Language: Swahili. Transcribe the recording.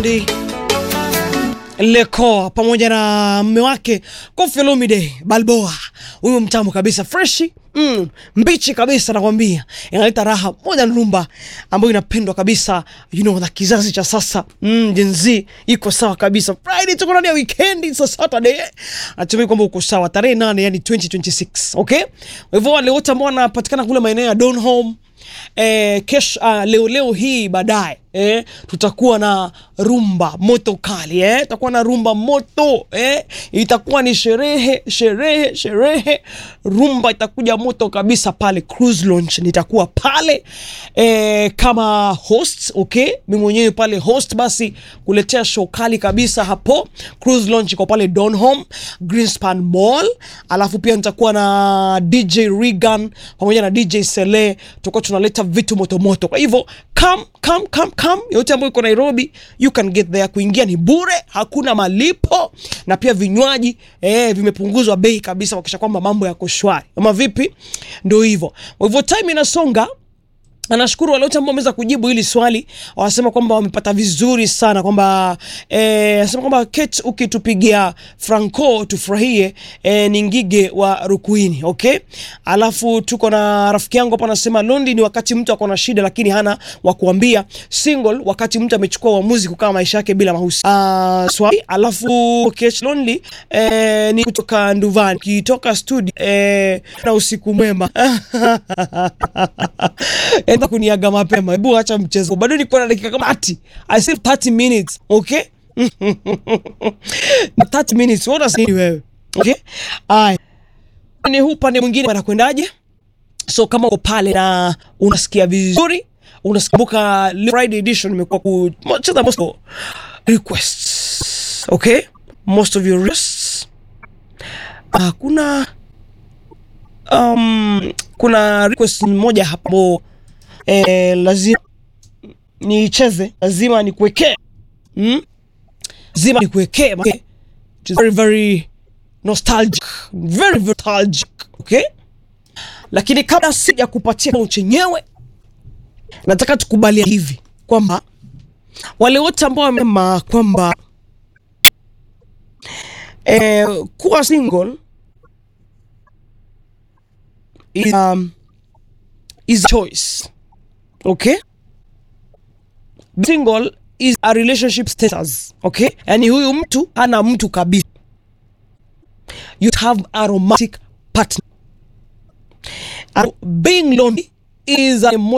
Lekoa pamoja na mme wake Koffi Olomide Balboa, huyu mtamu kabisa freshi mm, mbichi kabisa nakwambia, inaleta raha moja na rumba ambayo inapendwa kabisa you know, na kizazi cha sasa mm, Gen Z iko sawa kabisa. Friday tuko ndani ya weekend, it's a Saturday. Natumai kwamba uko sawa, tarehe nane yani 2026 okay. Kwa hivyo wale wote ambao wanapatikana kule maeneo ya Donholm eh, kesho uh, leo leo hii baadaye eh, tutakuwa na rumba moto kali eh, tutakuwa na rumba moto eh, itakuwa ni sherehe sherehe sherehe, rumba itakuja moto kabisa pale Cruise Launch. Nitakuwa pale eh, kama host okay, mimi mwenyewe pale host, basi kuletea show kali kabisa hapo Cruise Launch iko pale Donholm Greenspan Mall, alafu pia nitakuwa na DJ Regan pamoja na DJ Sele, tutakuwa tunaleta vitu moto moto. Kwa hivyo come come come come, yote ambayo iko Nairobi you can get there. Kuingia ni bure, hakuna malipo, na pia vinywaji eh, vimepunguzwa bei kabisa, kuhakikisha kwamba mambo yako shwari. Ama vipi? Ndio hivyo. Kwa hivyo time inasonga Nashukuru wale wote ambao wameweza kujibu hili swali, wanasema kwamba wamepata vizuri sana, kwamba eh, nasema kwamba Kate, ukitupigia Franco tufurahie eh, ni ngige wa Rukuini. Okay, alafu tuko na rafiki yangu hapa anasema Londi ni wakati mtu ako na shida lakini hana wa kuambia, single wakati mtu amechukua uamuzi kukaa maisha yake bila mahusiano. Uh, swali alafu Kate Lonely eh, ni kutoka Nduvani, ukitoka studio eh, na usiku mwema enda kuniaga mapema. Hebu acha mchezo, bado niko na dakika kama 30. I still 30 minutes, okay? 30 minutes, what does nini wewe? Okay? Aya. Ni huu pande mwingine anakwendaje? So kama uko pale na unasikia vizuri, unasikumbuka Friday edition imekuwa kucheza most requests. Okay? Most of your requests. Ah, kuna um, kuna request moja hapo eh, lazima niicheze, lazima nikuwekee mm? lazima nikuwekee okay? It is very very nostalgic, very very nostalgic okay? Lakini kabla sija kupatia kibao chenyewe, nataka tukubalia hivi kwamba wale wote ambao wamesema kwamba eh, kuwa single is, um, is a choice. Okay? Single is a relationship status. Okay? Yani huyu mtu hana mtu kabisa. You have a romantic partner. And being lonely is a